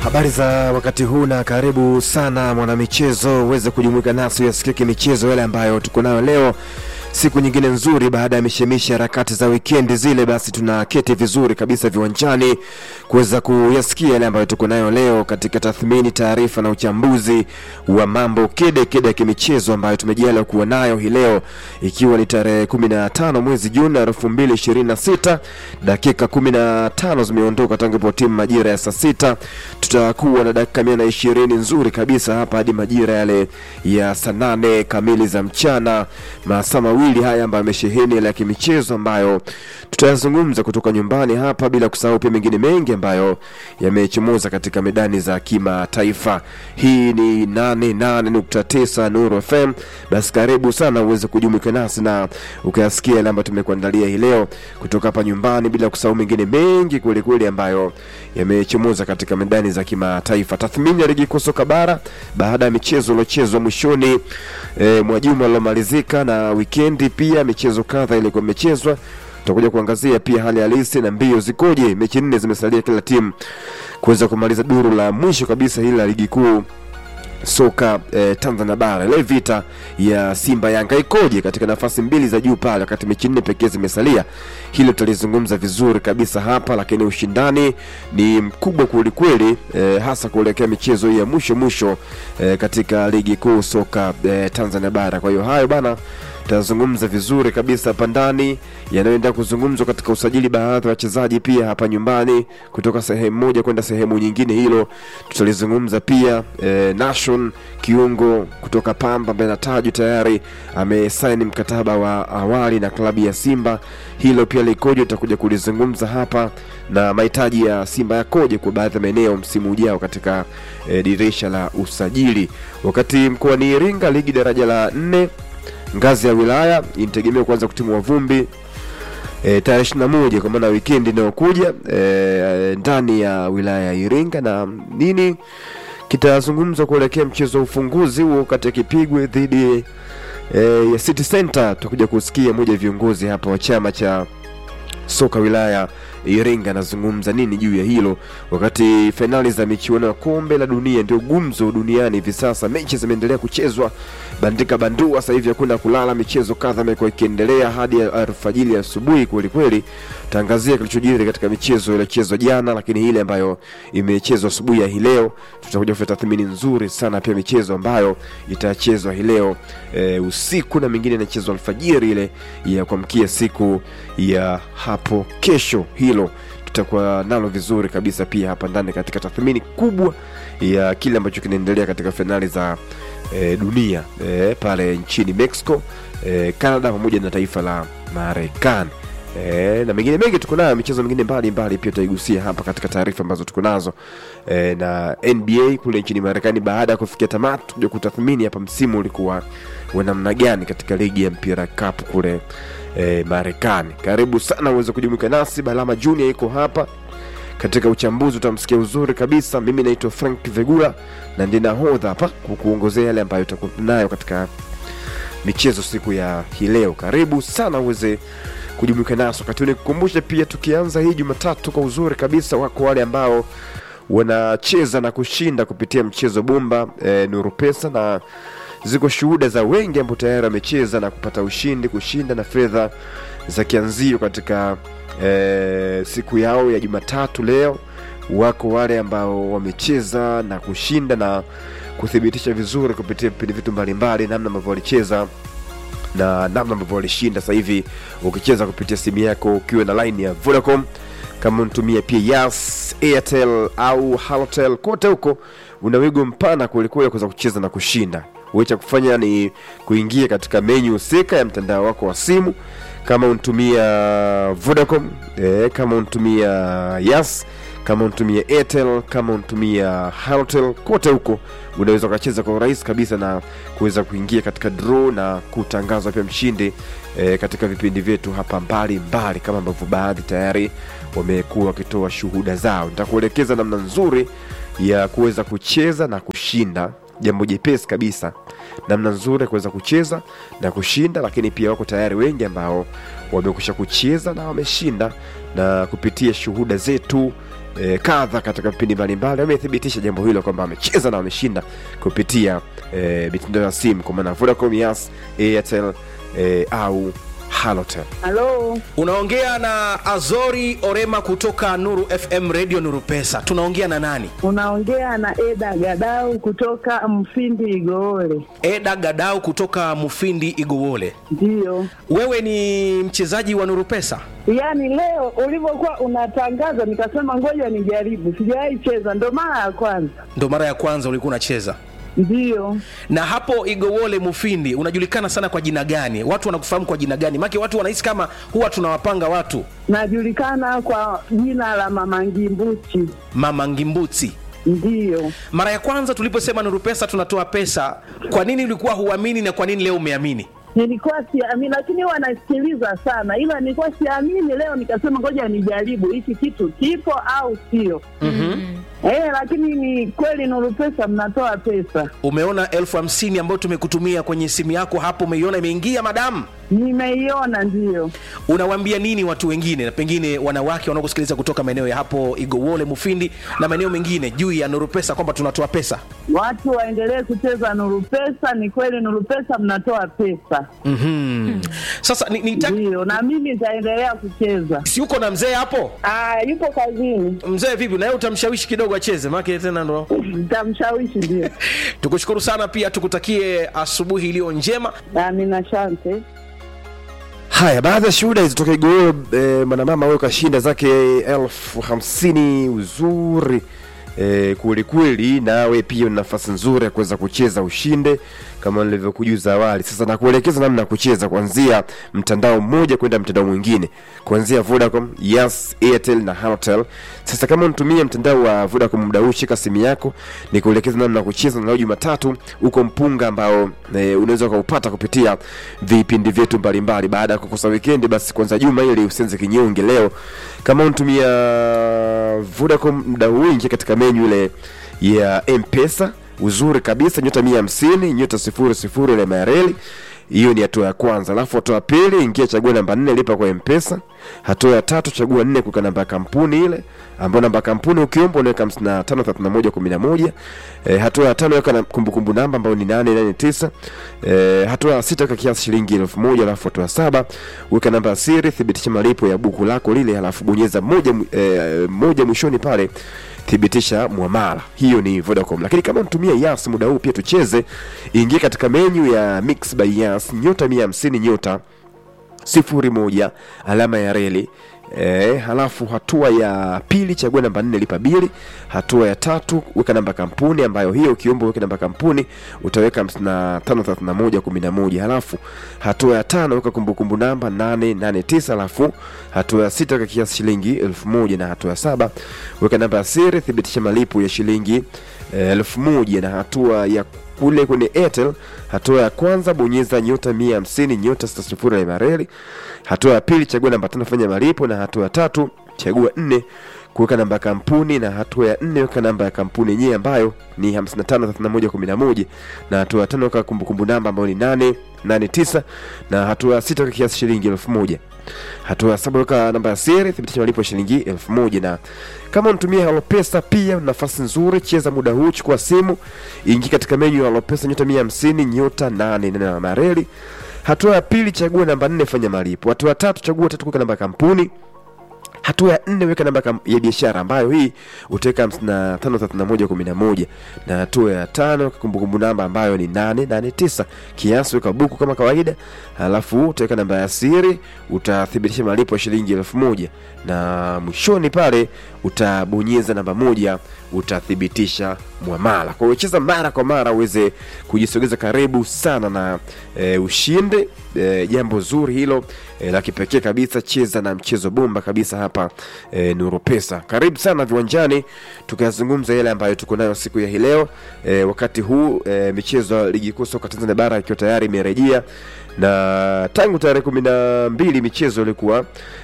Habari za wakati huu na karibu sana mwanamichezo, uweze kujumuika nasi uyasikike michezo yale ambayo tuko nayo leo, siku nyingine nzuri baada ya mishemishe harakati za wikendi zile, basi tunaketi vizuri kabisa viwanjani kuweza kuyasikia yale ambayo tuko nayo leo katika tathmini, taarifa na uchambuzi wa mambo kede kede ya kimichezo ambayo tumejaliwa kuwa nayo hii leo, ikiwa ni tarehe 15 mwezi Juni 2026 dakika 15 zimeondoka tangu po timu majira ya saa sita. Tutakuwa na dakika mia na ishirini nzuri kabisa hapa hadi majira yale ya saa nane kamili za mchana, masaa mawili haya ambayo yamesheheni yale ya kimichezo ambayo tutayazungumza kutoka nyumbani hapa, bila kusahau pia mengine mengi ambayo yamechomoza katika medani za kimataifa. Hii ni 88.9 Nuru FM. Basi karibu sana uweze kujumuika nasi na ukayasikia yale ambayo tumekuandalia hii leo kutoka hapa nyumbani, bila kusahau mengine mengi kwelikweli ambayo yamechomoza katika medani za kimataifa. Tathmini ya ligi kuu soka bara baada ya michezo iliochezwa mwishoni e, mwa juma lilomalizika na wikendi, pia michezo kadha ilikuwa imechezwa tutakuja kuangazia pia hali halisi na mbio zikoje. Mechi nne zimesalia kila timu kuweza kumaliza duru la mwisho kabisa hili la ligi kuu soka eh, Tanzania bara. Ile vita ya Simba Yanga ikoje katika nafasi mbili za juu pale, wakati mechi nne pekee zimesalia. Hilo tutalizungumza vizuri kabisa hapa, lakini ushindani ni mkubwa kwelikweli, eh, hasa kuelekea michezo hii ya mwisho mwisho eh, katika ligi kuu soka eh, Tanzania bara. Kwa hiyo hayo bana tutazungumza vizuri kabisa hapa ndani, yanayoenda kuzungumzwa katika usajili baadhi ya wachezaji pia hapa nyumbani kutoka sehemu moja kwenda sehemu nyingine, hilo tutalizungumza pia. E, Nation kiungo kutoka Pamba ambaye natajwa tayari amesaini mkataba wa awali na klabu ya Simba, hilo pia likoje, tutakuja kulizungumza hapa, na mahitaji ya Simba yakoje kwa baadhi ya maeneo msimu ujao katika e, dirisha la usajili. Wakati mkoani Iringa ligi daraja la nne ngazi ya wilaya inategemea kuanza kutimua vumbi e, tarehe ishirini na moja kwa maana wikendi inayokuja e, ndani ya wilaya ya Iringa, na nini kitazungumzwa kuelekea mchezo wa ufunguzi huo kati ya Kipigwe dhidi e, ya City Center. Tutakuja kusikia moja ya viongozi hapa wa chama cha soka wilaya Iringa anazungumza nini juu ya hilo, wakati fainali za michuano ya kombe la dunia ndio gumzo duniani hivi sasa. Mechi zimeendelea kuchezwa bandika bandua, sasa hivi hakuna kulala, michezo kadha imekuwa ikiendelea hadi alfajiri asubuhi kweli kweli. Tangazia kilichojiri katika michezo iliyochezwa jana, lakini ile ambayo imechezwa asubuhi ya hii leo tutakuja kufanya tathmini nzuri sana, pia michezo ambayo itachezwa hii leo e, usiku na mingine inachezwa alfajiri ile ya kuamkia siku ya hapo kesho. Hilo tutakuwa nalo vizuri kabisa pia hapa ndani katika tathmini kubwa ya kile ambacho kinaendelea katika fainali za e, dunia e, pale nchini Mexico e, Canada pamoja na taifa la Marekani. E, na mengine mengi tuko nayo, michezo mingine mbalimbali pia tutaigusia hapa katika taarifa ambazo tuko nazo e, na NBA kule nchini Marekani baada ya kufikia tamati, tukuja kutathmini hapa msimu ulikuwa wa namna gani katika ligi ya mpira cup kule e, Marekani. Karibu sana uweze kujumuika nasi. Balama Junior iko hapa katika uchambuzi, utamsikia uzuri kabisa. Mimi naitwa Frank Vegula na ndiye nahodha hapa kukuongozea yale ambayo utakuwa nayo katika michezo siku ya hii leo. Karibu sana uweze kujumuika nasi wakati huu. Nikukumbushe pia, tukianza hii Jumatatu kwa uzuri kabisa, wako wale ambao wanacheza na kushinda kupitia mchezo bomba e, Nuru Pesa na ziko shuhuda za wengi ambao tayari wamecheza na kupata ushindi, kushinda na fedha za kianzio katika e, siku yao ya Jumatatu leo. Wako wale ambao wamecheza na kushinda na kuthibitisha vizuri kupitia vipindi vitu mbalimbali, namna ambavyo walicheza na namna ambavyo walishinda. Sasa hivi ukicheza kupitia simu yako ukiwa na line ya Vodacom, kama unatumia pia Yas, Airtel au Halotel, kote huko una wigo mpana kwelikweli kuweza kucheza na kushinda. Wewe cha kufanya ni kuingia katika menyu husika ya mtandao wako wa simu, kama unatumia Vodacom eh, kama unatumia Yas, kama unatumia Airtel, kama unatumia Halotel, kote huko unaweza ukacheza kwa urahisi kabisa na kuweza kuingia katika draw na kutangazwa pia mshindi e, katika vipindi vyetu hapa mbali mbali, kama ambavyo baadhi tayari wamekuwa wakitoa shuhuda zao. Nitakuelekeza namna nzuri ya kuweza kucheza na kushinda, jambo jepesi kabisa, namna nzuri ya kuweza kucheza na kushinda. Lakini pia wako tayari wengi ambao wamekusha kucheza na wameshinda, na kupitia shuhuda zetu e, kadha katika vipindi mbalimbali wamethibitisha jambo hilo kwamba wamecheza na wameshinda kupitia e, mitandao ya simu kwa maana Vodacom, Yas, Airtel e, au Halotel. Halo, Unaongea na Azori Orema kutoka Nuru FM Radio Nuru Pesa. Tunaongea na nani? unaongea na Eda Gadau kutoka Mfindi Igoole. Eda Gadau kutoka Mufindi Igowole. Ndiyo, Wewe ni mchezaji wa Nuru Pesa? yaani leo ulivyokuwa unatangaza nikasema ngoja nijaribu, sijawahi cheza, ndo mara ya kwanza. Ndo mara ya kwanza ulikuwa unacheza. Ndiyo, Na hapo Igowole Mufindi unajulikana sana kwa jina gani? Watu wanakufahamu kwa jina gani? Maana watu wanahisi kama huwa tunawapanga watu najulikana kwa jina la Mama Ngimbuchi. Mama Ngimbuti. Ndiyo, Mara ya kwanza tuliposema Nuru Pesa tunatoa pesa, kwa nini ulikuwa huamini na kwa nini leo umeamini? nilikuwa siamini, lakini huwa nasikiliza sana, ila nilikuwa siamini. Leo nikasema ngoja nijaribu hiki kitu kipo au sio. Eh, lakini ni kweli Nuru Pesa mnatoa pesa. Umeona elfu hamsini ambayo tumekutumia kwenye simu yako hapo, umeiona imeingia, madamu? Nimeiona, ndiyo. Unawaambia nini watu wengine, na pengine wanawake wanaokusikiliza kutoka maeneo ya hapo Igowole, Mufindi na maeneo mengine juu ya Nuru Pesa kwamba tunatoa pesa? Watu waendelee kucheza Nuru Pesa. Ni kweli Nuru Pesa mnatoa pesa, mm Sasa ni, ni ndiyo, na mimi nitaendelea kucheza. si uko na mzee hapo? Ah, yupo kazini, Mzee vipi, na yeye utamshawishi kidogo acheze, maana tena ndo nitamshawishi. Ndio, tukushukuru sana, pia tukutakie asubuhi iliyo njema. amina, shante. Haya, baadhi ya shuhuda zitoka Igoro. E, mwanamama huyo kashinda zake elfu hamsini uzuri e, kwelikweli. Nawe pia una nafasi nzuri ya kuweza kucheza ushinde kama nilivyokujuza awali. Sasa nakuelekeza namna ya kucheza kuanzia mtandao mmoja kwenda mtandao mwingine, kuanzia Vodacom, Yas, Airtel na Halotel. Sasa kama unatumia mtandao wa Vodacom muda huu, shika simu yako nikuelekeza namna ya kucheza. Na leo Jumatatu uko mpunga ambao e, unaweza ukaupata kupitia vipindi vyetu mbalimbali. Baada ya kukosa wikendi, basi kwanza juma ili usianze kinyonge. Leo kama unatumia Vodacom muda huu, ingia katika menyu ile ya M-Pesa uzuri kabisa, nyota mia hamsini nyota sifuri sifuri ile mareli hiyo ni hatua ya kwanza. Alafu hatua ya pili, ingia chagua namba nne, lipa kwa mpesa. Hatua ya tatu, chagua nne, kuweka namba ya kampuni ile ambayo namba ya kampuni ukiomba unaweka hamsini na tano thelathini na moja kumi na moja. E, hatua ya tano, weka na kumbukumbu namba ambayo ni nane nane tisa. E, hatua ya sita, weka kiasi shilingi elfu moja. Alafu hatua ya saba, weka namba ya siri, thibitisha malipo ya buku lako lile, alafu bonyeza moja, e, moja mwishoni pale thibitisha mwamala. Hiyo ni Vodacom, lakini kama unatumia Yas muda huu pia tucheze, ingia katika menyu ya Mix by Yas nyota mia hamsini nyota sifuri moja alama ya reli E, halafu hatua ya pili chagua namba nne lipa bili. Hatua ya tatu weka namba kampuni ambayo hiyo ukiomba weka namba kampuni utaweka hamsini na tano thelathini na moja kumi na moja. Halafu hatua ya tano weka kumbukumbu namba nane nane tisa. Halafu hatua ya sita weka kiasi shilingi elfu moja na hatua ya saba weka namba ya siri thibitisha malipo ya shilingi eh, elfu moja na hatua ya kule kwenye Airtel, hatua ya kwanza bonyeza nyota mia hamsini nyota sita sifuri ya mareli. Hatua ya pili chagua namba tano fanya malipo, na hatua ya tatu chagua nne kuweka namba ya kampuni, na hatua ya nne weka namba ya kampuni yenyewe ambayo ni 553111 na hatua ya tano weka kumbukumbu namba ambayo ni 889 na hatua ya sita weka kiasi shilingi elfu moja. Hatua ya saba weka namba ya siri thibitisha malipo ya shilingi elfu moja. Na kama unatumia Halopesa pia una nafasi nzuri, cheza muda huu, chukua simu, ingia katika menyu ya Halopesa nyota 150 nyota 8 na mareli. Hatua ya pili chagua namba nne fanya malipo. Hatua ya tatu chagua tatu kuweka namba ya kampuni hatua ya nne weka namba kam- ya biashara ambayo hii utaweka hamsini na tano thelathini na moja kumi na moja na hatua ya tano weka kumbukumbu namba ambayo ni nane nane tisa kiasi weka buku kama kawaida halafu utaweka namba ya siri utathibitisha malipo ya shilingi elfu moja na mwishoni pale utabonyeza namba moja utathibitisha mwamala kwa hiyo cheza mara kwa mara uweze kujisogeza karibu sana na e, ushinde e, jambo zuri hilo e, la kipekee kabisa cheza na mchezo bomba kabisa hapa e, nuru pesa karibu sana viwanjani tukayazungumza yale ambayo tuko nayo siku ya hii leo e, wakati huu e, michezo ya ligi kuu soka tanzania bara ikiwa tayari imerejea na tangu tarehe kumi na mbili michezo ilikuwa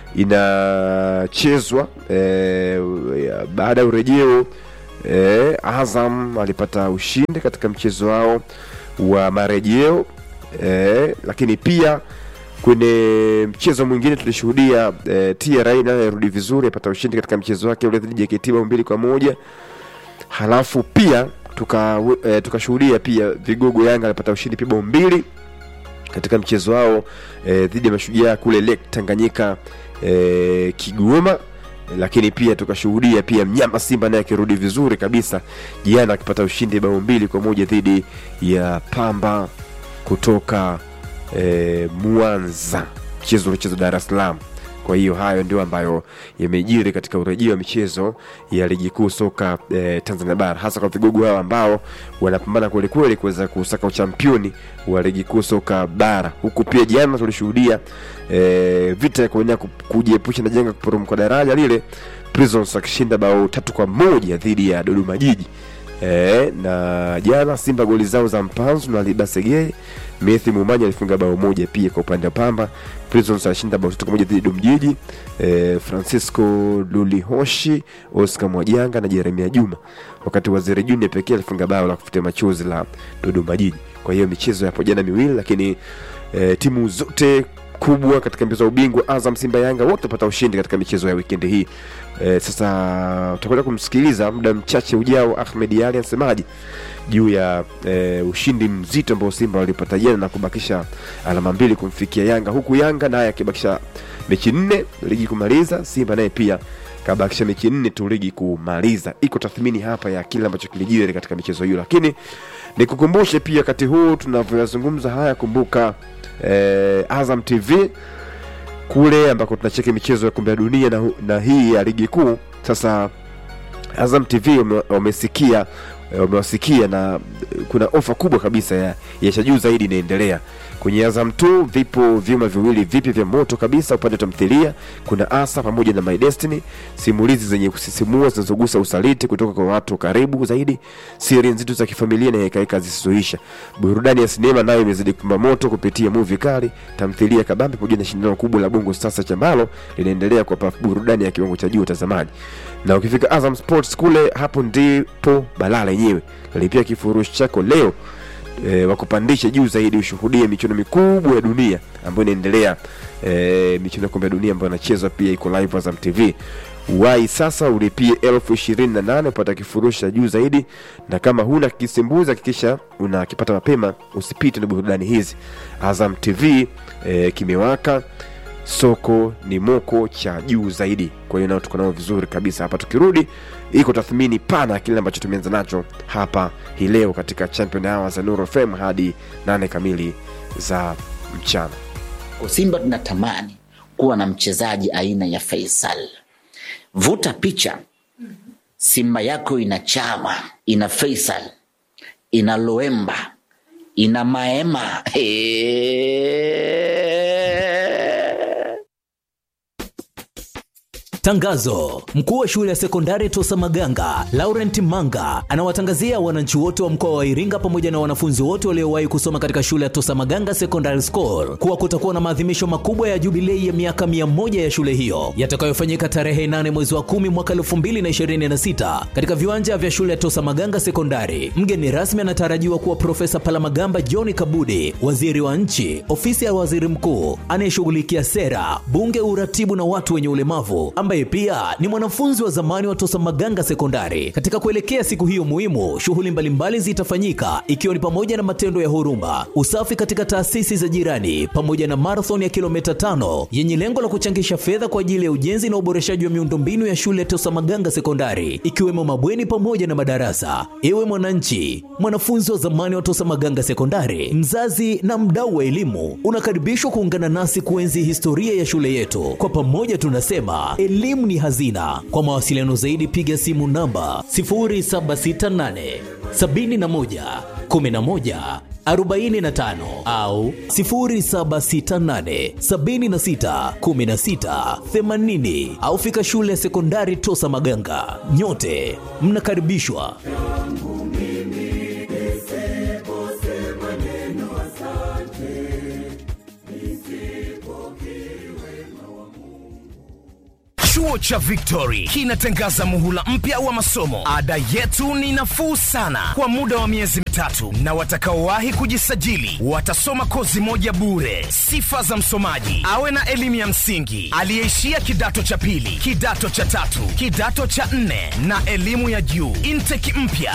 inachezwa e, baada ya urejeo e, Azam alipata ushindi katika mchezo wao wa marejeo e, lakini pia kwenye mchezo mwingine tulishuhudia eh, TRA naye arudi vizuri apata ushindi katika mchezo wake ule dhidi ya JKT bao mbili kwa moja halafu pia tuka eh, tukashuhudia pia vigogo Yanga alipata ushindi pia bao mbili katika mchezo wao eh, dhidi ya mashujaa kule Lake Tanganyika eh, Kigoma lakini pia tukashuhudia pia mnyama Simba naye akirudi vizuri kabisa jana akipata ushindi bao mbili kwa moja dhidi ya Pamba kutoka eh, Mwanza, mchezo uliochezwa Dar es Salaam. Kwa hiyo hayo ndio ambayo yamejiri katika urejeo wa michezo ya ligi kuu soka eh, Tanzania bara, hasa kwa vigogo hao ambao wanapambana kwelikweli kuweza kusaka uchampioni wa ligi kuu soka bara, huku pia jana tulishuhudia eh, vita ya kuenea ku- kujiepusha na janga kuporomoka daraja lile, Prisons akishinda bao tatu kwa moja dhidi ya Dodoma Jiji. E, na jana Simba goli zao za Mpanzu na Libasege Methi Mumanya alifunga bao moja pia kwa upande wa Pamba. Prisons alishinda bao tatu kwa moja dhidi ya Dodoma e, Francisco Lulihoshi, Oscar Mwajanga na Jeremia Juma, wakati Waziri Junior pekee alifunga bao la kufutia machozi la Dodoma Jiji. Kwa hiyo michezo yapo jana miwili, lakini e, timu zote kubwa katika mbio za ubingwa Azam, Simba, Yanga wote wapata ushindi katika michezo ya wikendi hii. E, sasa utakwenda kumsikiliza muda mchache ujao Ahmed Ali anasemaje juu ya e, ushindi mzito ambao Simba walipata jana na kubakisha alama mbili kumfikia Yanga, huku Yanga naye akibakisha mechi nne ligi kumaliza. Simba naye pia kabakisha mechi nne tu ligi kumaliza. Iko tathmini hapa ya kile ambacho kilijiri katika michezo hiyo, lakini nikukumbushe pia wakati huu tunavyoyazungumza haya, kumbuka eh, Azam TV kule ambako tunacheki michezo ya kombe la dunia na, hu- na hii ya ligi kuu. Sasa Azam TV wame- wamesikia eh, wamewasikia na eh, kuna ofa kubwa kabisa ya, ya cha juu zaidi inaendelea kwenye Azam 2 vipo vyuma viwili vipya vya moto kabisa upande wa tamthilia. Kuna Asa pamoja na My Destiny, simulizi zenye kusisimua zinazogusa usaliti kutoka kwa watu karibu zaidi, siri nzito za kifamilia na hekaheka zisizoisha. Burudani ya sinema nayo imezidi kupamba moto kupitia movie kali, tamthilia kabambe pamoja na shindano kubwa la Bongo Star Search ambalo linaendelea kuwapa burudani ya kiwango cha juu watazamaji. Na ukifika Azam Sports kule, hapo ndipo balaa lenyewe. Lipia kifurushi chako leo e, wakupandisha juu zaidi ushuhudie michuano mikubwa ya dunia ambayo inaendelea e, michuano ya kombe ya dunia ambayo inachezwa pia iko live Azam TV wai sasa ulipie elfu ishirini na nane upata kifurushi cha juu zaidi na kama huna kisimbuzi hakikisha unakipata mapema usipite na burudani hizi Azam TV e, kimewaka soko ni moko cha juu zaidi kwa hiyo nao tuko nao vizuri kabisa hapa tukirudi iko tathmini pana kile ambacho tumeanza nacho hapa hii leo katika champion hour za Nuru FM hadi nane kamili za mchana Kwa Simba tunatamani kuwa na mchezaji aina ya Faisal. Vuta picha, Simba yako ina Chama, ina Faisal, ina Loemba, ina Maema. Eeeeee. Tangazo: mkuu wa shule ya sekondari Tosa Maganga Laurent Manga anawatangazia wananchi wote wa mkoa wa Iringa pamoja na wanafunzi wote waliowahi kusoma katika shule ya Tosa Maganga Secondary School kuwa kutakuwa na maadhimisho makubwa ya jubilei ya miaka mia moja ya shule hiyo yatakayofanyika tarehe 8 mwezi wa 10 mwaka 2026 katika viwanja vya shule ya Tosa Maganga Sekondari. Mgeni rasmi anatarajiwa kuwa Profesa Palamagamba John Kabudi, waziri wa nchi, ofisi ya waziri mkuu anayeshughulikia sera, bunge, uratibu na watu wenye ulemavu ambaye pia ni mwanafunzi wa zamani wa Tosa Maganga Sekondari. Katika kuelekea siku hiyo muhimu, shughuli mbalimbali zitafanyika ikiwa ni pamoja na matendo ya huruma, usafi katika taasisi za jirani, pamoja na marathon ya kilomita tano yenye lengo la kuchangisha fedha kwa ajili ya ujenzi na uboreshaji wa miundombinu ya shule ya Tosa Maganga Sekondari, ikiwemo mabweni pamoja na madarasa. Ewe mwananchi, mwanafunzi wa zamani wa Tosa Maganga Sekondari, mzazi na mdau wa elimu, unakaribishwa kuungana nasi kuenzi historia ya shule yetu. Kwa pamoja tunasema elimu ni hazina. Kwa mawasiliano zaidi piga simu namba 0768 71 11 45 au 0768 76 16 80 au fika shule ya sekondari Tosa Maganga. Nyote mnakaribishwa. Chuo Chuo cha Victory kinatangaza muhula mpya wa masomo. Ada yetu ni nafuu sana kwa muda wa miezi mitatu, na watakaowahi kujisajili watasoma kozi moja bure. Sifa za msomaji: awe na elimu ya msingi, aliyeishia kidato cha pili, kidato cha tatu, kidato cha nne na elimu ya juu. Intake mpya